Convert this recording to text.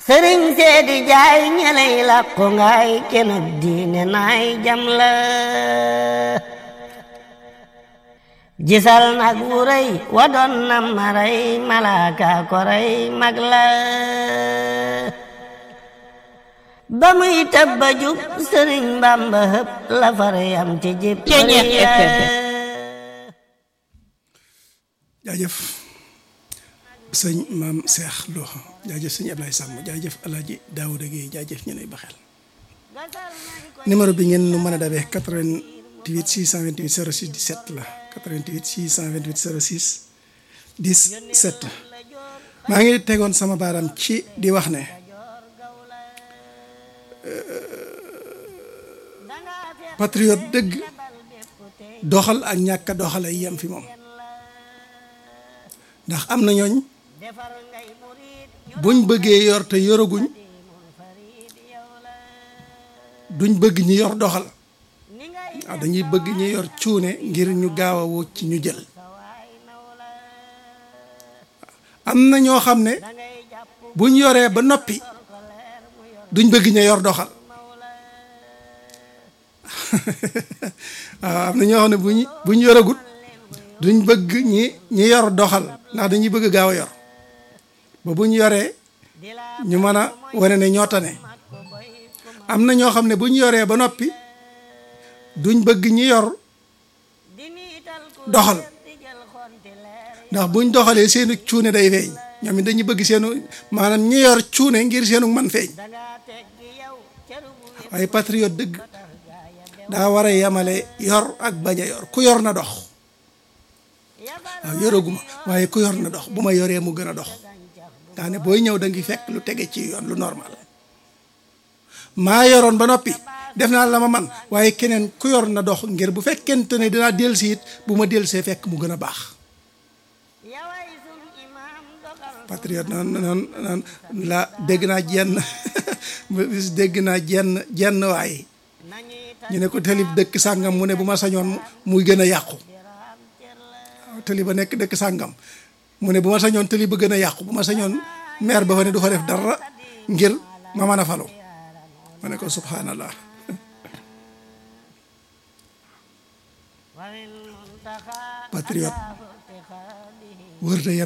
sëriñ seedi jaay ñeley làqu ngaay kenub diine naay jam la gisal nag wu rëy wa doon na maray malaaka ko rey mag la ba muy tabba jub sëriñ bamba hëpp la far yam ci jib jaajëf sëñ maam Cheikh Lo jaajëf sëñ Ablaye Samb jaajëf alaaji Daouda Guèye jaajëf ñu lay baxeel numéro bi ngeen nu mën a dabee 88 628 06 17 la 88 628 06 17 maa ngi tegoon sama baaram ci di wax ne patriote dëgg doxal ak ñàkk a doxal ay yem fi moom ndax am na ñooñ buñ bëggee yor te yoraguñ duñ bëgg ñi yor doxal waaw dañuy bëgg ñi yor cuune ngir ñu gaaw a woo ci ñu jël am na ñoo xam ne buñ yoree ba noppi duñ bëgg ña yor doxal waaw am na ñoo xam ne buñ buñ yoragut duñ bëgg ñi ñi yor doxal ndax dañuy bëgg gaaw a yor ba buñ yoree ñu mën a wane ne ñoo tane am na ñoo xam ne buñ yoree ba noppi duñ bëgg ñi yor doxal ndax buñ doxalee seenu cuune day feeñ ñoom it dañuy bëgg seenu maanaam ñi yor cuune ngir seenu man feeñ waaye patriote dëgg daa war a yemale yor ak bañ a yor ku yor na dox waaw yoraguma waaye ku yor na dox bu ma yoree mu gën a dox daa ne booy ñëw da ngi fekk lu tege ci yoon lu normal maa yoroon ba noppi def naa la ma man waaye keneen ku yor na dox ngir bu fekkente ne dinaa dellusi it bu ma dellusee fekk mu gën a baax patriote noon noon noon la dégg naa jenn bis dégg naa jenn jenn waay ñu ne ko talib dëkk sàngam mu ne bu ma sañoon muy gën a yàqu waaw tali ba nekk dëkk sàngam mu ne bu ma sañoon tali ba gën a yàqu bu ma sañoon maire ba fa ne du fa def dara ngir ma mën a falu ma ne ko subhanallah patriote wër